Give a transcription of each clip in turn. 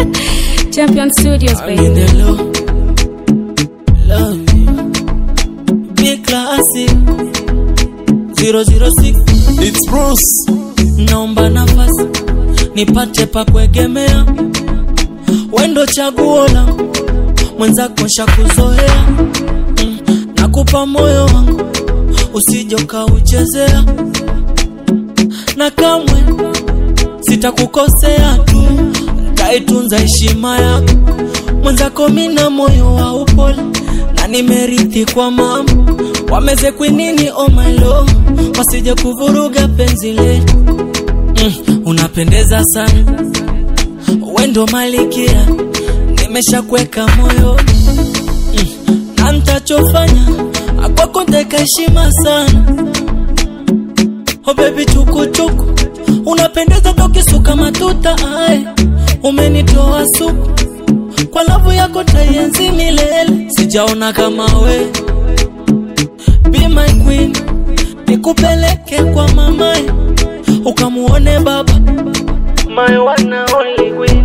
Champion Studios, I'm in baby. the low. Love you. Big classic. 006. It's Bruce. Naomba nafasi nipate pa kuegemea, wendo chaguo langu, mwenzako shakuzoea. Mm, nakupa moyo wangu usije ukauchezea, na kamwe sitakukosea tu, taitunza heshima yako. Mwenzako mina moyo wa upole na nimerithi kwa mama, wameze kwinini oh my lord, wasije kuvuruga penzi letu. Mm, unapendeza sana, wendo malikia, nimeshakweka moyo mm, na ntachofanya akwako nteka heshima sana. Oh baby chukuchuku, unapendeza tokisuka matuta ae, umenitoa suku kwa lavu yako taienzi milele, sijaona kama we. Be my queen, nikupeleke kwa mamae ukamuone baba, my one and only queen.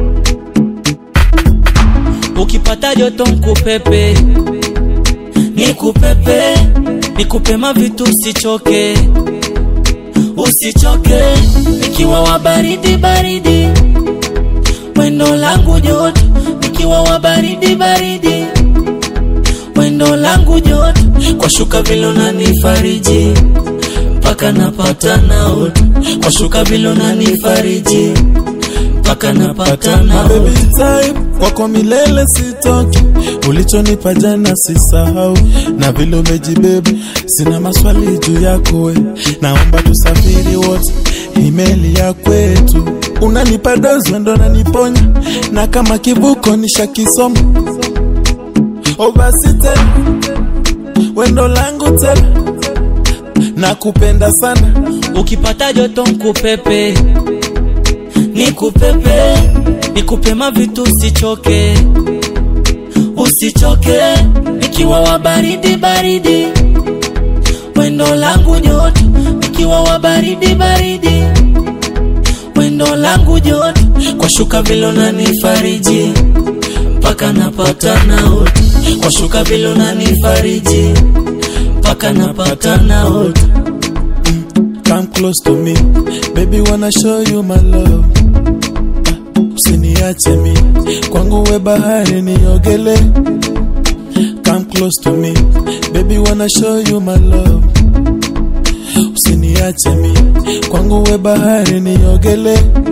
Ukipata joto nkupepe, nikupepe, nikupe mavitu usichoke, usichoke, nikiwa wa baridi baridi, wendo langu joto, nikiwa wa baridi baridi, wendo langu joto, kwa shuka vile unanifariji mpaka napata naota, kwa shuka vile unanifariji mpaka napata My naota. baby time kwako milele sitoki, ulichonipa jana sisahau, na vile umejibeba sina maswali juu yako we, naomba tusafiri wote imeli ya kwetu, unanipa dozi ndo naniponya, na kama kivuko nishakisoma, o basi tena wendo langu tena, nakupenda sana Ukipata joto nkupepe, nikupepe, nikupe mavitu usichoke, usichoke, nikiwa wa baridi baridi, wendo langu joto, nikiwa wa baridi baridi, wendo langu joto, kwa shuka vile unanifariji mpaka napata naota, kwa shuka vile unanifariji mpaka napata naota. Come close to me, baby, wanna show you my love. Ah, Usiniache mi kwangu, we bahari niogele. Come close to me, baby, wanna show you my love. Usiniache mi kwangu, we bahari niogele.